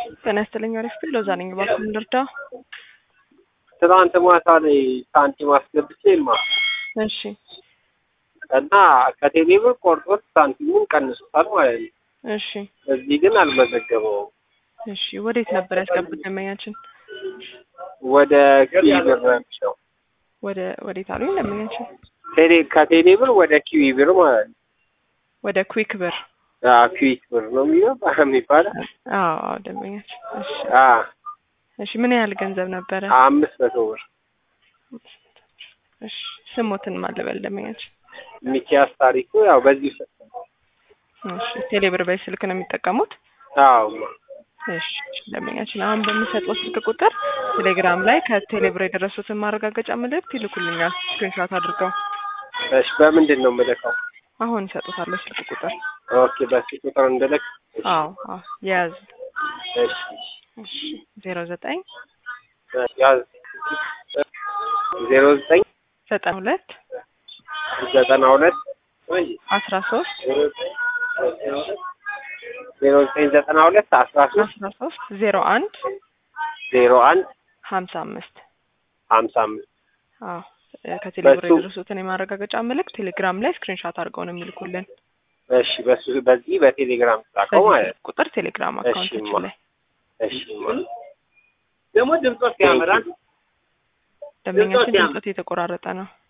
ጤና ይስጥልኝ አሪፍ ሎዛ ነኝ። እባክዎን ልርዳ? ትናንት ማታ ላይ ሳንቲም አስገብቼልማ እሺ እና ከቴሌ ብር ቆርጦት ሳንቲሙን ቀንሶታል ማለት ነው። እሺ እዚህ ግን አልመዘገበውም። እሺ ወዴት ነበር ያስገቡት ደንበኛችን? ወደ ኪዊ ብር ነው። ወደ ወዴት አሉኝ ደንበኛችን? ቴሌ ከቴሌ ብር ወደ ኪዊ ብር ማለት ነው። ወደ ኩዊክ ብር። አዎ ኩዊክ ብር ነው የሚለው የሚባለው። አዎ አዎ ደንበኛችን። እሺ አዎ እሺ ምን ያህል ገንዘብ ነበረ? አምስት መቶ ብር እሺ ስሞትን ማለበል ደንበኛችን? ሚኪያስ ታሪኩ ያው በዚህ ሰ እሺ ቴሌ ብር በዚህ ስልክ ነው የሚጠቀሙት? አዎ እሺ ደንበኛችን አሁን በሚሰጠው ስልክ ቁጥር ቴሌግራም ላይ ከቴሌ ብር የደረሱትን ማረጋገጫ መልእክት ይልኩልኛል ስክሪንሾት አድርገው። እሺ በምንድን ነው የምልከው? አሁን እሰጡታለሁ ስልክ ቁጥር። ኦኬ በሱ ቁጥር እንድልክ። አዎ አዎ የያዝ እሺ እሺ ዜሮ ዘጠኝ ያዝ ዜሮ ዘጠኝ ዘጠና ሁለት ዘጠና ሁለት አስራ ሶስት ዜሮ ዘጠኝ ዘጠና ሁለት አስራ ሶስት አስራ ሶስት ዜሮ አንድ ዜሮ አንድ ሀምሳ አምስት ሀምሳ አምስት አዎ ከቴሌብር በሱ- የደረሱትን የማረጋገጫ መልእክት ቴሌግራም ላይ ስክሪንሾት አድርገው ነው የሚልኩልን። እሺ በሱ በዚህ በቴሌግራም ጻፈው በዚህ ማለት ስልክ ቁጥር ቴሌግራም እሺ፣ አካውንታችን ማ- ላይ እሺ ደግሞ ድምፆት ያምራል ደንበኛችን ድምፆት የተቆራረጠ ነው።